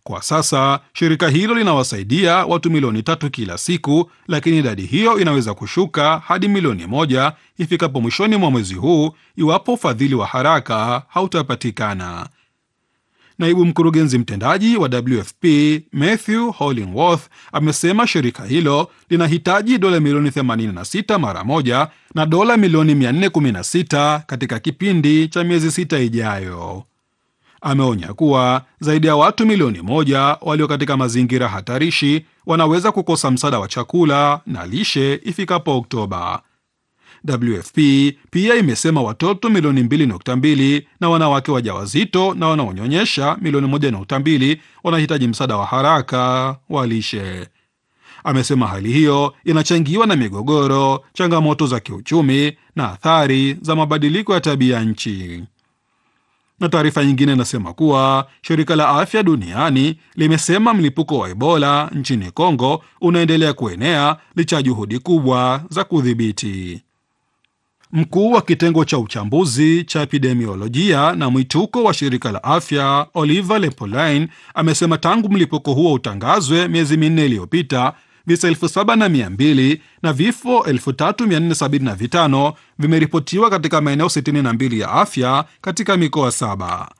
Kwa sasa shirika hilo linawasaidia watu milioni tatu kila siku, lakini idadi hiyo inaweza kushuka hadi milioni moja ifikapo mwishoni mwa mwezi huu iwapo ufadhili wa haraka hautapatikana. Naibu mkurugenzi mtendaji wa WFP Matthew Hollingworth amesema shirika hilo linahitaji dola milioni 86 mara moja na dola milioni 416 katika kipindi cha miezi sita ijayo. Ameonya kuwa zaidi ya watu milioni moja walio katika mazingira hatarishi wanaweza kukosa msaada wa chakula na lishe ifikapo Oktoba. WFP pia imesema watoto milioni 2.2 na wanawake wajawazito na wanaonyonyesha milioni 1.2 wanahitaji msaada wa haraka wa lishe. Amesema hali hiyo inachangiwa na migogoro, changamoto za kiuchumi na athari za mabadiliko ya tabia nchi. Na taarifa nyingine inasema kuwa shirika la afya duniani limesema mlipuko wa Ebola nchini Kongo unaendelea kuenea licha ya juhudi kubwa za kudhibiti. Mkuu wa kitengo cha uchambuzi cha epidemiolojia na mwituko wa shirika la afya Oliver Lepoline amesema tangu mlipuko huo utangazwe miezi minne iliyopita visa elfu saba na mia mbili na vifo 3475 vimeripotiwa katika maeneo 62 ya afya katika mikoa saba.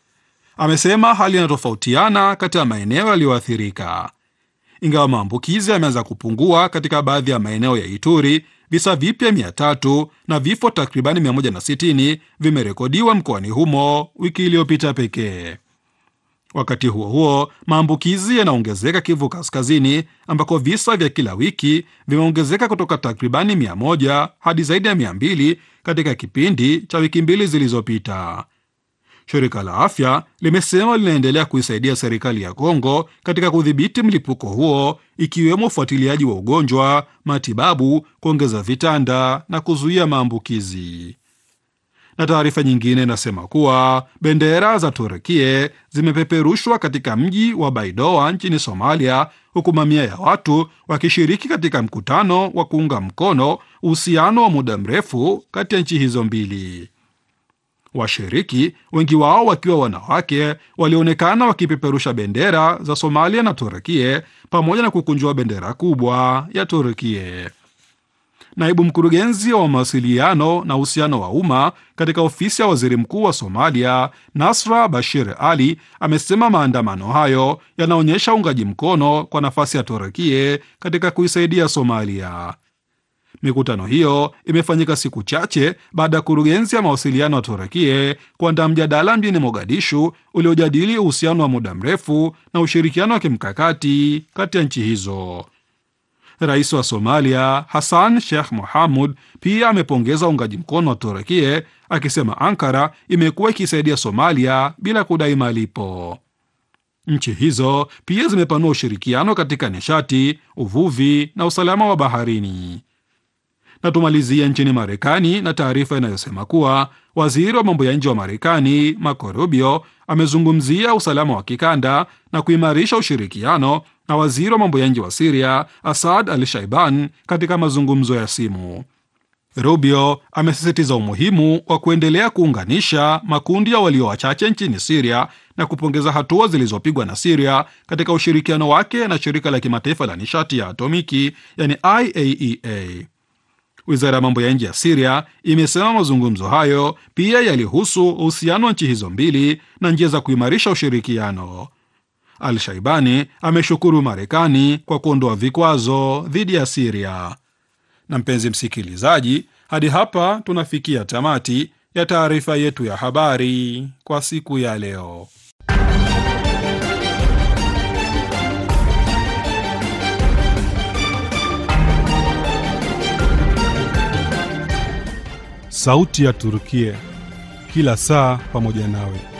Amesema hali inatofautiana kati ya maeneo yaliyoathirika. Ingawa maambukizi yameanza kupungua katika baadhi ya maeneo ya Ituri, visa vipya 300 na vifo takribani 160 vimerekodiwa mkoani humo wiki iliyopita pekee. Wakati huo huo, maambukizi yanaongezeka Kivu Kaskazini, ambako visa vya kila wiki vimeongezeka kutoka takribani 100 hadi zaidi ya 200 katika kipindi cha wiki mbili zilizopita. Shirika la afya limesema linaendelea kuisaidia serikali ya Kongo katika kudhibiti mlipuko huo, ikiwemo ufuatiliaji wa ugonjwa, matibabu, kuongeza vitanda na kuzuia maambukizi. Na taarifa nyingine inasema kuwa bendera za Turukie zimepeperushwa katika mji wa Baidoa nchini Somalia, huku mamia ya watu wakishiriki katika mkutano wa kuunga mkono uhusiano wa muda mrefu kati ya nchi hizo mbili. Washiriki wengi wao wakiwa wanawake walionekana wakipeperusha bendera za Somalia na Turukie pamoja na kukunjua bendera kubwa ya Turukie. Naibu mkurugenzi wa mawasiliano na uhusiano wa umma katika ofisi ya waziri mkuu wa Somalia, Nasra Bashir Ali, amesema maandamano hayo yanaonyesha uungaji mkono kwa nafasi ya Turukie katika kuisaidia Somalia. Mikutano hiyo imefanyika siku chache baada ya kurugenzi ya mawasiliano ya Turukie kuandaa mjadala mjini Mogadishu uliojadili uhusiano wa muda mrefu na ushirikiano wa kimkakati kati ya nchi hizo. Rais wa Somalia Hassan Sheikh Mohamud pia amepongeza uungaji mkono wa Turukie akisema Ankara imekuwa ikisaidia Somalia bila kudai malipo. Nchi hizo pia zimepanua ushirikiano katika nishati, uvuvi na usalama wa baharini. Na tumalizie nchini Marekani na taarifa inayosema kuwa waziri wa mambo ya nje wa Marekani Marco Rubio amezungumzia usalama wa kikanda na kuimarisha ushirikiano na waziri wa mambo ya nje wa Siria Asad Al Shaiban katika mazungumzo ya simu. Rubio amesisitiza umuhimu wa kuendelea kuunganisha makundi ya walio wachache nchini Siria na kupongeza hatua zilizopigwa na Siria katika ushirikiano wake na shirika la kimataifa la nishati ya atomiki yani IAEA. Wizara ya mambo ya nje ya Siria imesema mazungumzo hayo pia yalihusu uhusiano wa nchi hizo mbili na njia za kuimarisha ushirikiano. Al Shaibani ameshukuru Marekani kwa kuondoa vikwazo dhidi ya Siria. Na mpenzi msikilizaji, hadi hapa tunafikia tamati ya taarifa yetu ya habari kwa siku ya leo. Sauti ya Turukia, kila saa pamoja nawe.